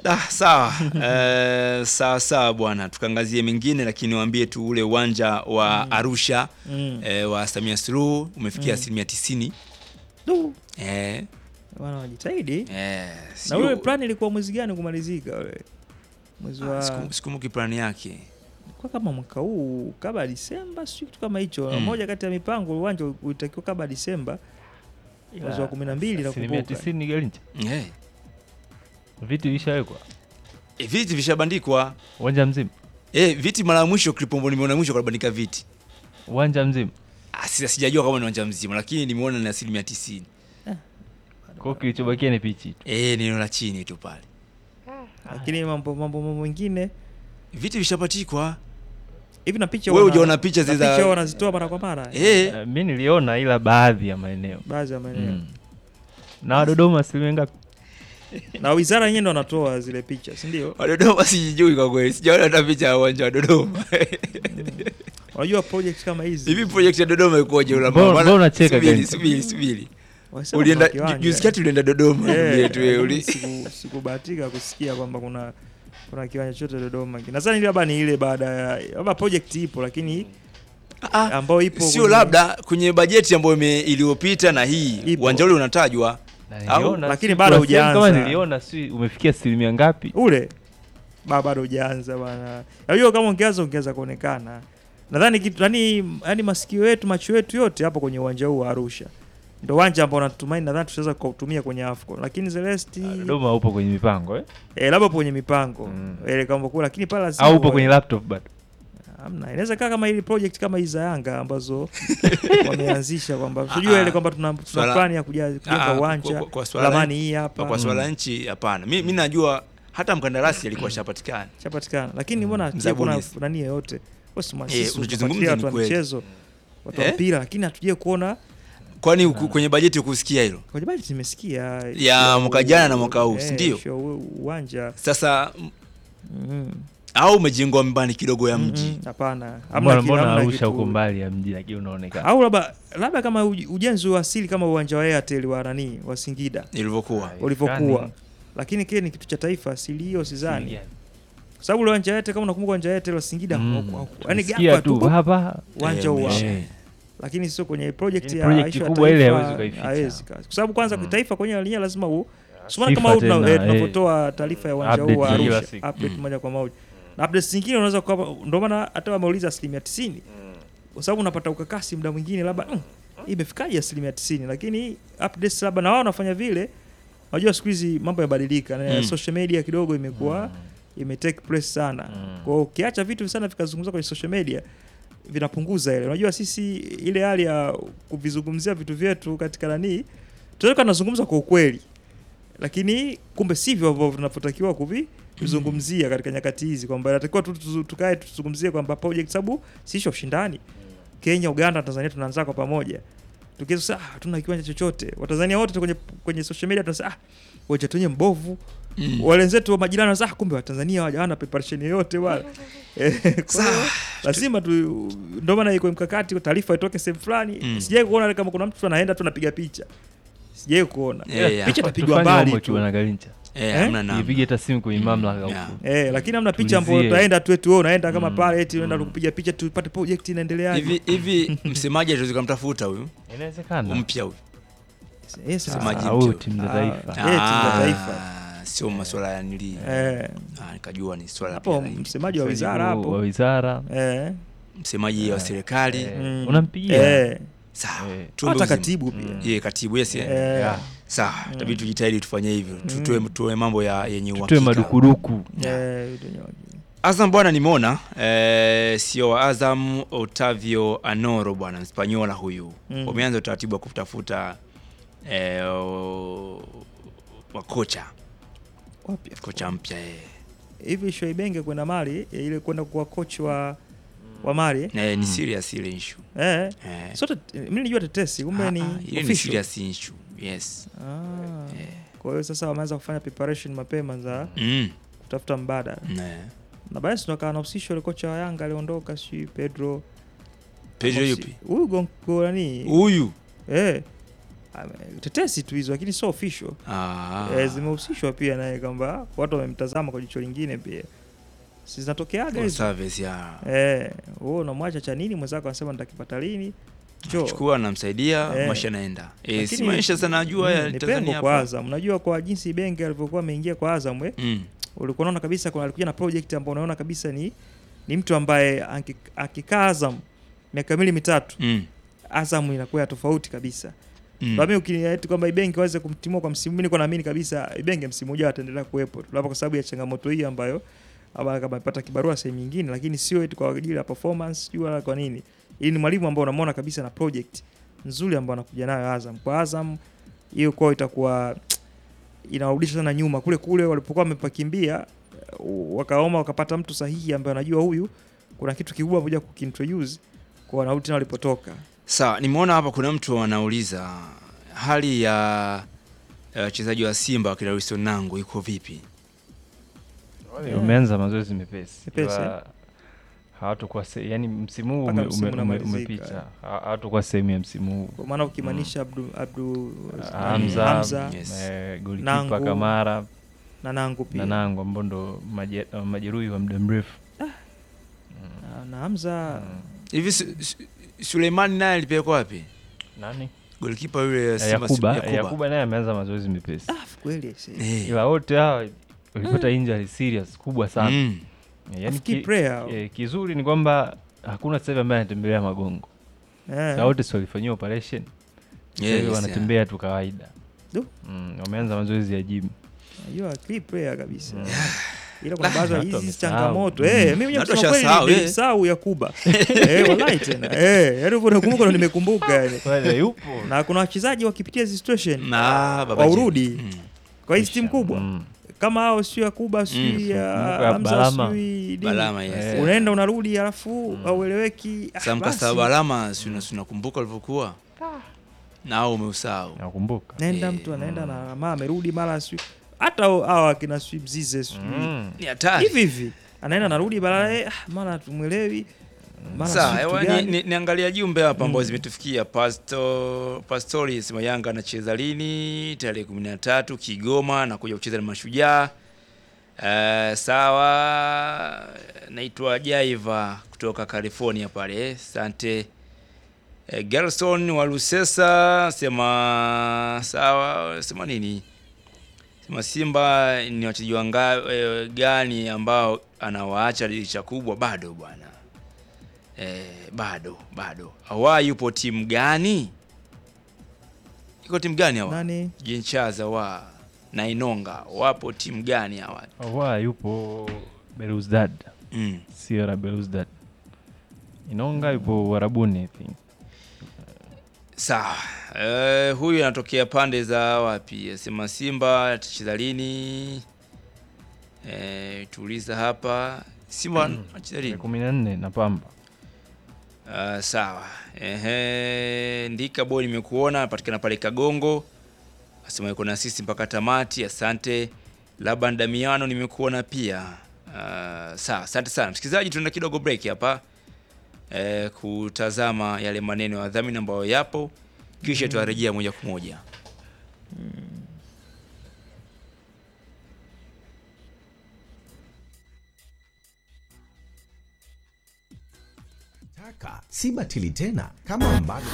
Ah, sawa eh, sawa sawa bwana, tukaangazie mengine, lakini niwaambie tu ule uwanja wa Arusha Mm. eh, wa Samia Suluhu umefikia Mm. asilimia tisini Du, eh, bwana wajitahidi. eh, Na sio- ule plan ilikuwa mwezi gani kumalizika ule? Mwezi ah, wa siku- sikumbuki plani yake kwa kama mwaka huu kabla Disemba, sio kitu kama hicho. Mm. Moja kati ya mipango uwanja ulitakiwa kabla Disemba mwezi wa kumi na mbili asilimia nakumbuka. tisini Garincha, eh. viti vishawekwa Eh, viti vishabandikwa uwanja mzima, eh, viti mara ya mwisho Klipombo nimeona mwisho kabandika viti uwanja mzima. Ah, sija- sijajua kama ni uwanja mzima, lakini nimeona ni asilimia tisini Kwa hiyo kilichobakia ni pichi tu. eh, ni eneo la chini tu pale, Lakini mambo mambo mambo mengine viti vishapatikwa. hivi na picha Wewe wana- hujaona picha na zile za- picha wanazitoa mara kwa mara Eh, Eh, mi niliona ila baadhi ya maeneo baadhi ya maeneo mm. na Wadodoma asilimia ngapi? na wizara yenyewe ndo wanatoa zile picha, si ndio? wa Dodoma sijui kwa kweli, sijaona hata picha ya uwanja wa Dodoma. Unajua project kama hizi Hivi project ya Dodoma ikoje? Ula Mbona- mama? mbona unacheka Subiri, Gani? subiri, subiri. wanasema Ulienda kuna kiwanja. juzi kati ulienda Dodoma Eh, vile tu wewe, lakini uli- siku- sikubahatika kusikia kwamba kuna kuna kiwanja chote Dodoma. Nadhani labda ni ile baada ya labda project ipo lakini Ah, ambayo ipo sio kwenye- labda kwenye bajeti ambayo ime- iliyopita na hii Ipo. uwanja ule unatajwa Na Au, niliona, lakini si- bado kuna sehemu hujaanza. Kama niliona si umefikia asilimia ngapi? ule ba bado hujaanza bwana. Unajua kama ungeanza ungeanza kuonekana. Nadhani kitu yani yani masikio yetu macho yetu yote hapo kwenye uwanja huu wa Arusha. Ndio uwanja ambao natumaini nadhani tutaweza kuutumia kwenye AFCON. Lakini Celeste Dodoma upo kwenye mipango eh? eh, labda kwenye mipango. Mm. Eh, kama kwa lakini pale lazima au upo uwe- kwenye laptop bado? Hamna, inaweza kaa kama ili project kama hizi za Yanga ambazo wameanzisha kwamba unajua Ah, ile kwamba tuna, tuna swala- plan ya kuja- kujenga Ah, uwanja kwa- kwa- kwa swala- lamani hii hapa kwa swala la nchi hapana. Mi, mi najua hata mkandarasi alikuwa shapatikana chapatikana, lakini mbona Mzabuni. hatuje kuona nani yoyote Wasi mwa- Eh, sisi unachozungumza tunafuatilia ni watu wa kweli. michezo watu wa Eh? mpira, lakini hatuje kuona kwani uku- kwenye bajeti ukusikia hilo kwenye bali tumesikia Ya mwaka jana na mwaka huu, eh, si ndio? issue ya u- uwanja sasa m- Mhm. au umejengwa mbali kidogo ya mji Mhm, hapana, hamna Mbona ki- mbona hamna Arusha kitu- huko mbali ya mji lakini unaonekana. au labda labda kama uj- ujenzi wa asili kama uwanja wa Airtel wa nani wa Singida ilivyokuwa ulivyokuwa, lakini kile ni kitu cha taifa, asili hiyo sidhani kwa sababu ule uwanja wa Airtel kama unakumbuka uwanja wa Airtel wa Singida Mm. hauku- hauku- yaani Sikia gapa tu tu hapa uwanja Eh, huo umeisha. Eh. lakini sio kwenye project Lakini ya project issue ya kubwa ile taifa, hawezi ukaificha. hawezi ka- kwa sababu kwanza Mm. kitaifa kwenye lenyewe lazima u Sumana Sifa kama huu tuna- tena, eh, eh. tunapotoa taarifa ya uwanja huu Update wa za kila Arusha siku. update Mm. moja kwa moja na updates zingine unaweza kwa ndio maana hata wameuliza asilimia tisini kwa sababu unapata ukakasi muda mwingine labda mm, hii imefikaje asilimia tisini lakini updates labda na wao wanafanya vile unajua siku hizi mambo yamebadilika na Mm. social media kidogo imekuwa ime take place sana Mm. kwa hiyo ukiacha vitu sana vikazungumzwa kwenye social media vinapunguza ile unajua sisi ile hali ya kuvizungumzia vitu vyetu katika nanii tunaweza tunazungumza kwa ukweli lakini kumbe sivyo ambavyo tunavyotakiwa kuvizungumzia katika nyakati hizi kwamba inatakiwa tu tu- tukae tuzungumzie kwamba project sababu sisho ushindani Kenya, Uganda, Tanzania tunaanza kwa pamoja. Tukiweza sasa ah, hatuna kiwanja chochote. Watanzania wote kwenye kwenye social media tunasema ah, uwanja wenyewe mbovu. Mm. Wale wenzetu wa majirani wanasema ah, kumbe Watanzania hawana preparation yoyote wala. Eh, kwa hiyo Sawa. lazima tu ndio maana iko mkakati taarifa itoke sehemu fulani. Mm. Sijai kuona kama kuna mtu anaenda tu anapiga picha. Sijai kuona. Yeah, yeah. Picha itapigwa Tufanye mbali homework tu. bwana Garincha. Eh, hamna namna. Ipige hata simu kwenye mamlaka Yeah. huko. Eh, lakini hamna picha ambayo Tulizie. utaenda tu eti wewe unaenda kama Mm. pale eti unaenda Mm. kupiga picha tupate project inaendelea. hivi hivi msemaji atuwezi kumtafuta huyu Inawezekana. mpya huyu Yes, Msemaji Ah, mpya. huyu timu za Ah. taifa. Eh, timu za taifa. Ah, sio maswala ya nili Eh, Ah, nikajua ni swala hapo pia la- msemaji wa wizara Wa hapo. wizara. Eh. msemaji wa serikali Eh, Mm. Unampigia. Eh. sawa Eh. tuombe Hata uzima. katibu pia. Mm. Ye, katibu yes, yeah. Eh. Yeah. sawa tabidi tujitahidi tufanye hivyo tutoe tutoe mambo ya yenye Tutoe uhakika madukuduku. Eh, vitu nyingi. Azam bwana nimeona eh, sio wa Azam Otavio Anoro bwana Mspanyola huyu Mm. wameanza utaratibu wa kutafuta eh, o- wa kocha Wapi? kocha mpya eh. Hivi Shoibenge kwenda Mali eh, ile kwenda kuwa coach wa wa Mali. Eh, ni Mm. serious ile issue Eh. eh. Sote mimi nilijua tetesi kumbe ni Ah, ah, ile ni official. serious issue yes Ah. Eh. Kwa hiyo sasa wameanza kufanya preparation mapema za mm. kutafuta mbadala. eh. Na baadaye ndo akawa anahusishwa ile kocha wa Yanga aliondoka si Pedro. Pedro Amosi- yupi Huyu gongo nani? huyu Eh. ame- tetesi tu hizo, lakini sio official. Ah. Eh, zimehusishwa pia naye kwamba watu wamemtazama kwa jicho lingine pia, si zinatokeaga Full hizo service ya eh, wewe unamwacha cha nini mwenzako anasema nitakipata lini? Njoo. chukua namsaidia Eh. maisha naenda eh, Lakini- si maisha sana najua Mm, ya ni pengo Tanzania kwa hapa Azam. Unajua kwa jinsi Benge alivyokuwa ameingia kwa Azam we, mm. ulikuwa unaona kabisa kuna alikuja na project ambayo unaona kabisa ni ni mtu ambaye aki- akikaa Azam miaka miwili mitatu Mm. Azam inakuwa ya tofauti kabisa. Mm. Kwa mimi ukinieti kwamba Ibenge waweze kumtimua kwa msimu, mimi niko naamini kabisa Ibenge msimu ujao ataendelea kuwepo tu, labda kwa sababu ya changamoto hii ambayo ama kama amepata kibarua sehemu nyingine, lakini sio eti kwa ajili ya performance sijui wala kwa nini. Hii ni mwalimu ambao unamwona kabisa na project nzuri ambayo anakuja nayo Azam. Kwa Azam hiyo kwao itakuwa inawarudisha sana nyuma kule kule walipokuwa wamepakimbia, uh, wakaoma wakapata mtu sahihi ambaye anajua huyu kuna kitu kikubwa moja kukintroduce kwa wanarudi tena walipotoka. Sawa, nimeona hapa kuna mtu anauliza hali ya ya wachezaji wa Simba wakina Wilson Nangu iko vipi? Yeah. umeanza mazoezi mepesi Mepesi, Ila hawatakuwa se- yani msimu huu Mpaka ume, msimu ume, ume, unamalizika. umepita Ha- hawatakuwa sehemu ya msimu huu Kwa maana ukimaanisha Abdu, Abdu Hamza, Hamza Yes. eh, golikipa Nangu, Kamara na Nangu pia na Nangu ambao ndo maje- uh, majeruhi wa muda mrefu na, na Hamza Mm. Hivi Su- Su- Suleimani naye alipelekwa wapi? nani Golikipa yule Eh, Simba Yakuba Yakuba. eh, Yakuba naye ameanza mazoezi mepesi ah, kweli aise. Eh. ila wote hawa walipata injury serious kubwa sana Mm. Eh, yani Afikiri ki, prayer. eh, kizuri ni kwamba hakuna sasa hivi ambaye anatembelea magongo Eh. na wote si walifanyiwa operation sasa hivi Yes, wanatembea tu kawaida Du. mm, wameanza mazoezi ya gym Najua akili prayer kabisa. Mm. Ila kuna baadhi ya Watu hizi wamesahau. changamoto. Mm. Eh, mimi mwenyewe Watu kusema kweli washasahau, eh. nilisahau Yakuba. Eh, wallahi tena. Eh, yaani uko nakumbuka ndo nimekumbuka yani. Wale yupo Na kuna wachezaji wakipitia hizi situation Na baba Waurudi. Jeni. Mm. kwa hizi timu kubwa Mm. kama hao sio Yakuba sio Mm. ya Kumbuka Hamza Balama. sio nini. Balama yes. Eh. Unaenda unarudi alafu haueleweki. Ah, Sam basi. Kasaba Balama si una- si unakumbuka alivyokuwa? Na au umeusahau. nakumbuka Naenda Eh, mtu anaenda na mara amerudi mara sio hata hawa akina sio Mzize sio Mm. Ni hatari. hivi hivi anaenda narudi baadaye ah, mara tumwelewi mara Sawa, sijui ewa, kitu ni, gani. ni, niangalia jumbe hapa ambazo Mm. zimetufikia. Pasto Pastori sema Yanga anacheza lini? Tarehe 13 Kigoma na kuja kucheza na Mashujaa. Uh, sawa, naitwa Jaiva kutoka California pale. Asante. Uh, Gerson wa Lusesa sema sawa, sema nini? Sema Simba ni wachezaji wanga eh, gani ambao anawaacha dirisha kubwa? Bado bwana eh, bado bado. Awa yupo timu gani? Iko timu gani hawa? nani Jinchaza wa na Inonga wapo timu gani hawa? wa yupo Belouizdad Mm. Sierra Belouizdad Inonga yupo Warabuni I think Sawa. Eh, huyu anatokea pande za wapi? Asema Simba atacheza lini? Eh, tuuliza hapa. Simba anacheza tarehe lini? kumi na nne na Pamba Uh, sawa. Ehe, Ndika boy nimekuona anapatikana pale Kagongo. Asema yuko na sisi mpaka tamati. Asante. Laban Damiano nimekuona pia. Uh, sawa, asante sana. Msikilizaji, tunaenda kidogo break hapa. Eh, kutazama yale maneno ya dhamini ambayo yapo kisha tutarejea moja kwa moja. Taka si batili tena kama ambavyo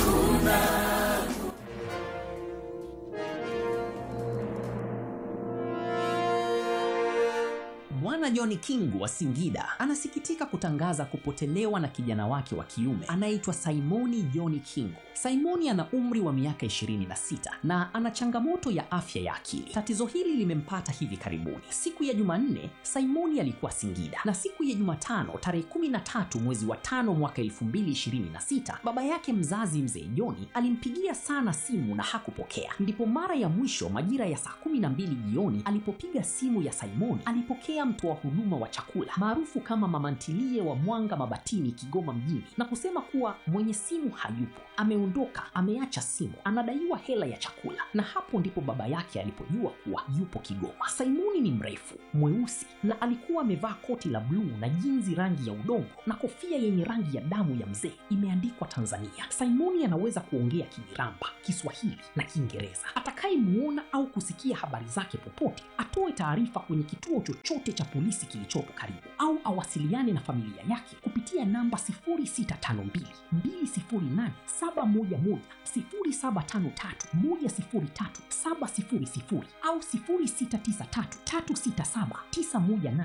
Bwana John Kingu wa Singida anasikitika kutangaza kupotelewa na kijana wake wa kiume anayeitwa Simoni John Kingu. Simoni ana umri wa miaka 26 na ana changamoto ya afya ya akili. Tatizo hili limempata hivi karibuni. Siku ya Jumanne, Simoni alikuwa Singida na siku ya Jumatano tarehe 13 mwezi wa tano mwaka 2026 baba yake mzazi mzee Joni alimpigia sana simu na hakupokea. Ndipo mara ya mwisho majira ya saa 12 jioni alipopiga simu ya Simoni alipokea mtoa huduma wa chakula maarufu kama mama ntilie wa Mwanga Mabatini, Kigoma mjini, na kusema kuwa mwenye simu hayupo, ameondoka, ameacha simu, anadaiwa hela ya chakula. Na hapo ndipo baba yake alipojua kuwa yupo Kigoma. Simoni ni mrefu, mweusi na alikuwa amevaa koti la bluu na jinzi rangi ya udongo na kofia yenye rangi ya damu ya mzee imeandikwa Tanzania. Simoni anaweza kuongea Kimiramba, Kiswahili na Kiingereza. Atakayemuona au kusikia habari zake popote, atoe taarifa kwenye kituo chochote cha polisi kilichopo karibu, au awasiliane na familia yake kupitia namba 0652 208 711 0753 103 700 au 0693 367 918.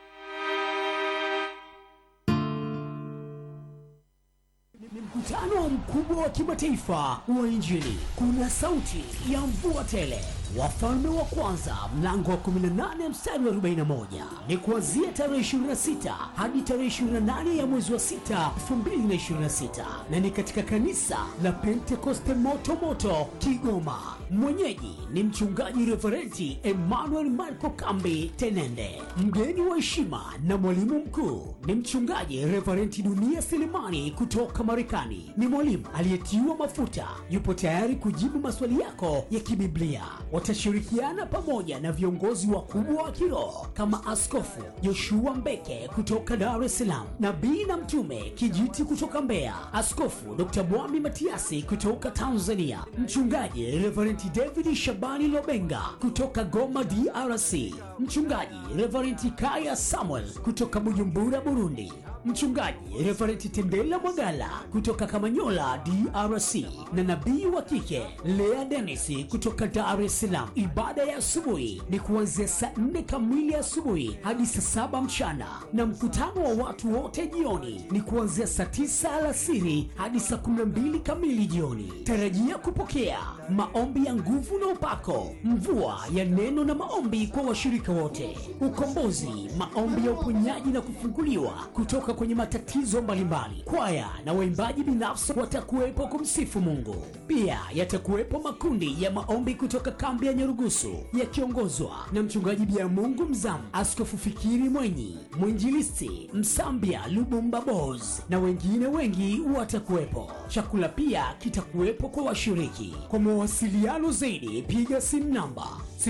Ni mkutano mkubwa wa kimataifa wa Injili. Kuna sauti ya mvua tele, wafalme wa kwanza mlango wa 18 mstari wa 41 ni kuanzia tarehe 26 hadi tarehe 28 ya mwezi wa 6 2026, na ni katika kanisa la Pentekoste moto moto Kigoma. Mwenyeji ni mchungaji reverenti Emmanuel Marco Kambi Tenende. Mgeni wa heshima na mwalimu mkuu ni mchungaji reverenti Dunia Selemani kutoka Marekani. Ni mwalimu aliyetiwa mafuta, yupo tayari kujibu maswali yako ya kibiblia. Watashirikiana pamoja na viongozi wakubwa wa kiroho kama Askofu Joshua Mbeke kutoka Dar es Salaam, nabii na mtume Kijiti kutoka Mbeya, Askofu Dr. Mwami Matiasi kutoka Tanzania, mchungaji Reverend David Shabani Lobenga kutoka Goma DRC, mchungaji Reverend Kaya Samuel kutoka Bujumbura Burundi, mchungaji Reverend Tendela Mwagala kutoka Kamanyola DRC, na nabii wa kike Lea Dennis kutoka Dar es Salaam. Ibada ya asubuhi ni kuanzia saa nne kamili asubuhi hadi saa saba mchana, na mkutano wa watu wote jioni ni kuanzia saa tisa alasiri hadi saa kumi na mbili kamili jioni. Tarajia kupokea maombi ya nguvu na upako, mvua ya neno na maombi kwa washirika wote, ukombozi, maombi ya uponyaji na kufunguliwa kutoka kwenye matatizo mbalimbali. Kwaya na waimbaji binafsi watakuwepo kumsifu Mungu. Pia yatakuwepo makundi ya maombi kutoka kambi ya Nyarugusu yakiongozwa na mchungaji Bia Mungu Mzamu, Askofu Fikiri Mwenyi, mwinjilisti Msambia Lubumba Bos na wengine wengi watakuwepo. Chakula pia kitakuwepo kwa washiriki. Kwa mawasiliano zaidi, piga simu namba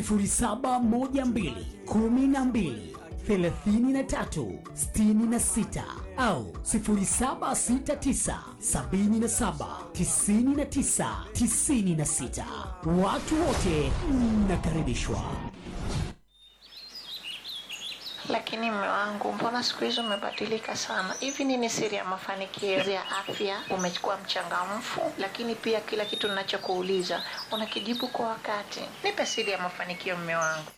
0712 12 33 66 au 0769 77 99 96. Watu wote mnakaribishwa. Lakini mme wangu, mbona siku hizi umebadilika sana? Hivi nini siri ya mafanikio ya afya? Umekuwa mchangamfu, lakini pia kila kitu ninachokuuliza unakijibu kwa wakati. Nipe siri ya mafanikio, mme wangu.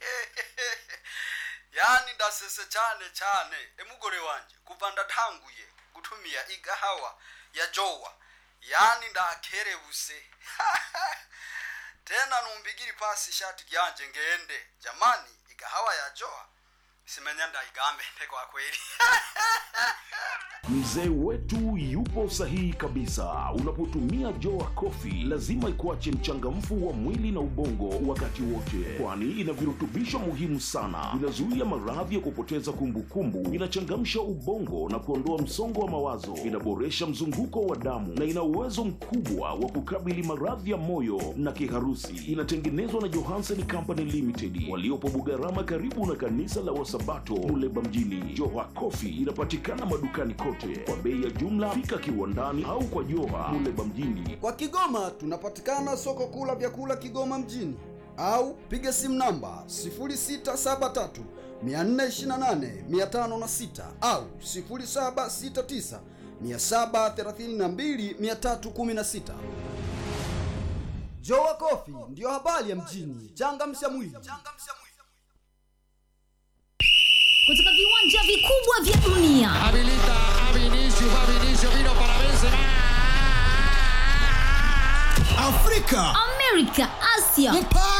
yani ndasese cyane cyane emugore wanje kuva ndatanguye gutumia igahawa ya jowa yani ndakerebuse tena numbigiri pasi ishati ryanje ngende jamani igahawa ya jowa simenya ndaigambe kwa kweli Mzee wetu yupo sahihi kabisa. Unapotumia Joa Coffee lazima ikuache mchangamfu wa mwili na ubongo wakati wote, kwani ina virutubisho muhimu sana. Inazuia maradhi ya kupoteza kumbukumbu, inachangamsha ubongo na kuondoa msongo wa mawazo, inaboresha mzunguko wa damu na ina uwezo mkubwa wa kukabili maradhi ya moyo na kiharusi. Inatengenezwa na Johansen Company Limited waliopo Bugarama, karibu na kanisa la Wasabato Muleba mjini. Joa Coffee inapatikana madukani kote kwa bei ya jumla. Fika kiwandani au kwa Joha Muleba mjini. kwa kigoma tunapatikana soko kuu la vyakula kigoma mjini au piga simu namba 0673 428 506 au 0769 732 316 jowa kofi ndiyo habari ya mjini changamsha mwili kutoka viwanja vikubwa vya dunia Habilita a Vinicius, va Vinicius, vino para Benzema. afrika amerika asia